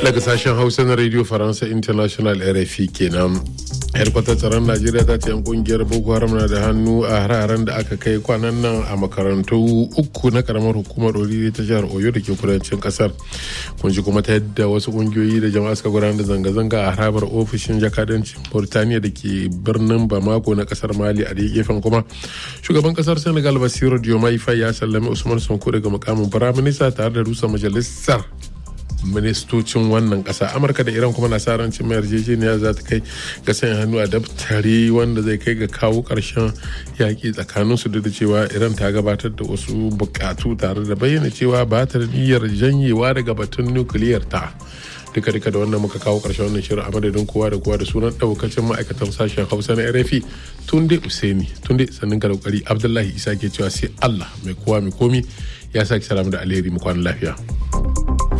daga sashen hausa na radio faransa international rfi kenan yarkwatar tsaron najeriya ta ce yan kungiyar boko haram na da hannu a hararen da aka kai kwanan nan a makarantu uku na karamar hukumar oriri ta jihar oyo da ke kudancin kasar kun ji kuma ta yadda wasu kungiyoyi da jama'a suka gudanar da zanga-zanga a harabar ofishin jakadancin burtaniya da ke birnin bamako na kasar mali a gefen kuma shugaban kasar senegal basiru diomaye faye ya sallami usman sonko daga mukamin firaminista tare da rusa majalisar ministocin wannan kasa amurka da iran kuma na sa rancin mai yarjejeniya za ta kai ga sanya hannu a daftari wanda zai kai ga kawo karshen yaƙi tsakanin su duk da cewa iran ta gabatar da wasu bukatu tare da bayyana cewa ba ta da niyyar janyewa daga batun nukiliyar ta duka duka da wannan muka kawo karshen wannan shirin a madadin kowa da kowa da sunan daukacin ma'aikatan sashen hausa na rfi tunde usaini tunde sannin ka da kokari abdullahi isa ke cewa sai allah mai kowa mai komi ya sake salamu da alheri mu kwana lafiya